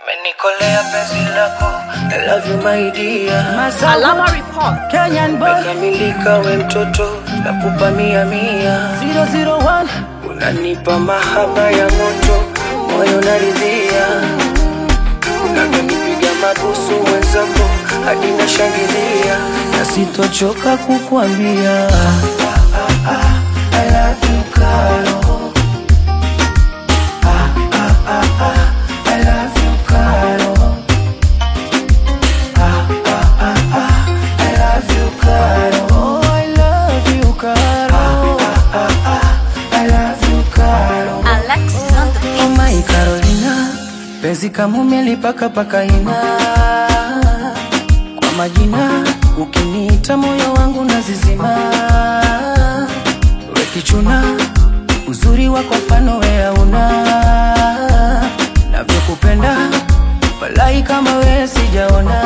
Umenikolea penzi lako I love you my dear Alama report. Kenyan boy Mekamilika we mtoto Nakupa mia mia 001 Unanipa mahaba ya moto Moyo naridhia Unavyonipiga mabusu mwenzako Hadi nashangilia Na sitochoka kukuambia I love you Karo I love you Karo I love you Karo Oh I love you Karo I love you Karo Alexis on the beat. Oh my Carolina, penzi kama umelipaka paka ina kwa majina, ukiniita moyo wangu nazizima. We kichuna, uzuri wako mfano we hauna, navyokupenda walai kama we sijaona.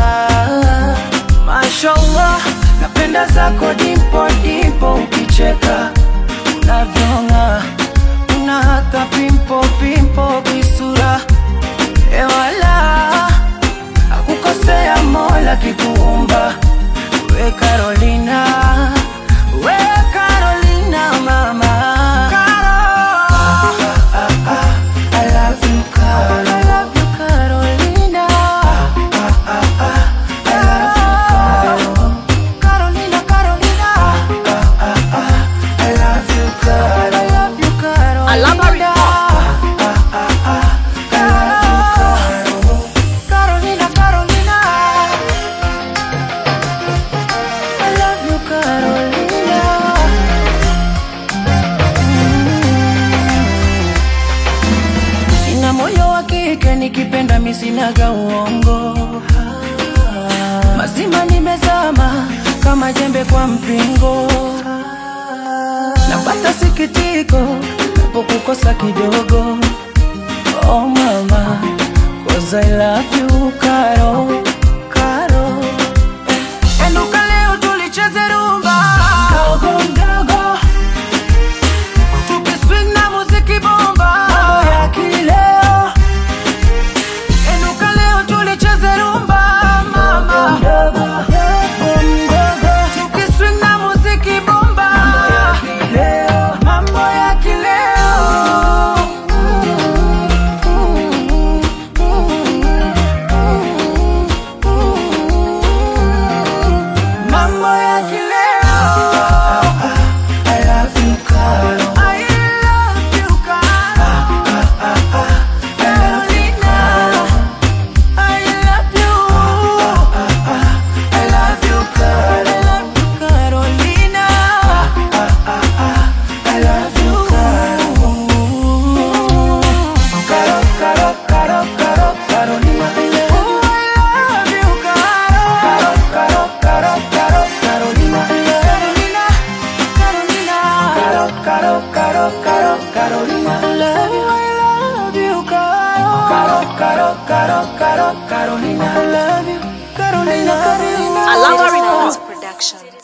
Mashallah, napenda zako dimpo dimpo, ukicheka unavyong'aa una hata pimpo pimpo kisura ewala akukosea mola kikuumba we Carolina we Carolina mama Caro. I love you Caro I love you Carolina I love you Caro Carolina Carolina I love you Caro I love you Caro Alama Carolina, Carolina. I love you, Carolina. Mm. Nina moyo wa kike nikipenda misinaga uongo mazima nimezama kama jembe kwa mpingo napata sikitiko napokukosa kidogo Oh mama, cause I love you, Karo, Karo. Enuka leo tulicheze rumba Dogo mdogo Tukiswing na muziki bomba Mambo ya kileo Enuka leo tulicheze rumba mama Dogo mdogo Tukiswing na muziki bomba Mambo ya kileo Mambo ya kileo I love you Karo I love you Karo Carolina I love you I love you Karo I love you Carolina I love you Karo Caro, Caro, Caro, Caro, Carolina I love you Caro Caro, Caro, Caro, Carolina Carolina, Carolina Caro, Caro, Caro, Caro, Carolina I love you, I love you Caro Caro, Caro, Caro, Caro, Carolina I love you Carolina, Carolina Alama report. Production.